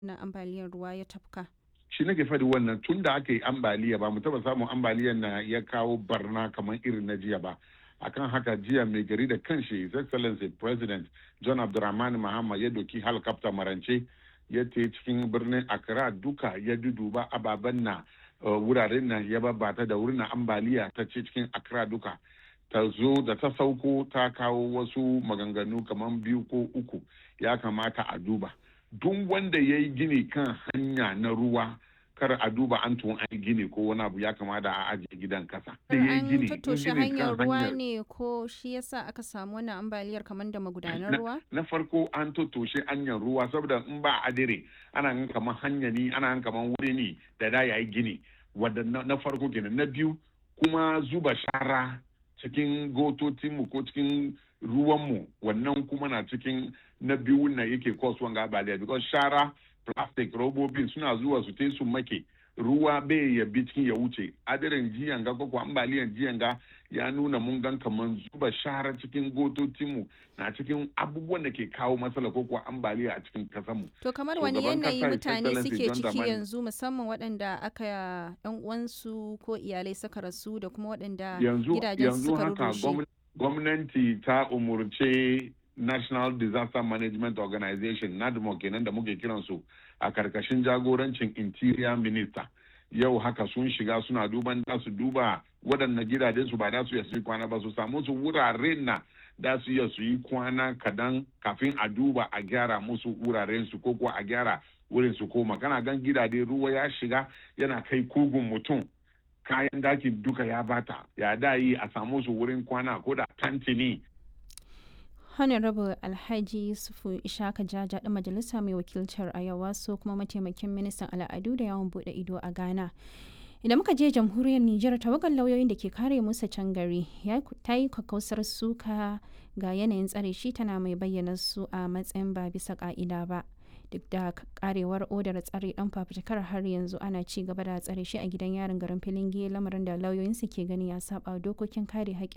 na ambaliyar ruwa ya tafka. shi nake faɗi wannan tun da aka yi ambaliya ba mu taba samun ambaliyar na ya kawo barna kamar irin na jiya ba akan haka jiya mai gari da kanshi his excellency president john abdulrahman mahama ya doki helicopter marance ya te cikin birnin accra duka ya duduba ababen na wuraren nan ya babbata da wurin ambaliya ta ce cikin accra duka ta zo da ta sauko ta kawo wasu maganganu kamar biyu ko uku ya kamata a duba duk wanda ya yi gini kan hanya na ruwa kar a duba an tun an gini ko wani abu ya kamata a ajiye gidan kasa. An tattoshe hanyar ruwa ne ko shi yasa aka samu wannan ambaliyar kamar da magudanar ruwa? Na farko an tattoshe hanyar ruwa saboda in ba adire ana gan kamar hanya ne ana gan kamar wuri ne da da yayi gini wadda na farko kenan na biyu kuma zuba shara cikin gototinmu ko cikin ruwanmu wannan kuma na cikin na biyu na yake kasuwan gabaliya because shara plastic robobin suna zuwa su te su make ruwa bai ya bi cikin ya wuce adirin jiyan ga ko ambaliyan jiyan ga ya nuna mun gan kaman zuba shara cikin gototinmu na cikin abubuwan da ke kawo matsala ko kuwa ambaliya a cikin kasanmu. To kamar wani yanayi mutane suke ciki yanzu musamman waɗanda aka yan uwansu ko iyalai suka rasu da kuma waɗanda gidajen suka rurrushe. Gwamnati ta umurce National Disaster Management Organization NADMO kenan da muke kiransu a karkashin jagorancin Interior Minister. Yau haka sun shiga suna duban da su duba waɗannan gidajen su ba da su yi kwana ba su samu su wuraren na da su iya su yi kwana kadan kafin a duba a gyara musu wuraren su ko kuwa a gyara wurin su koma kana gan gidaje ruwa ya shiga yana kai kugun mutum kayan dakin duka ya bata ya da yi a samu su wurin kwana ko da tantini honorable alhaji yusufu ishaka jaja ɗan majalisa mai wakiltar ayawa so kuma mataimakin ministan al'adu da yawon bude ido a ghana idan muka je jamhuriyar nijar tawagar lauyoyin da ke kare musa can gari ta yi kakkausar suka ga yanayin tsare shi tana mai bayyana su a matsayin ba bisa ka'ida ba duk da karewar odar tsare dan fafutukar har yanzu ana ci gaba da tsare shi a gidan yarin garin filin lamarin da lauyoyinsu ke gani ya saba dokokin kare haƙƙin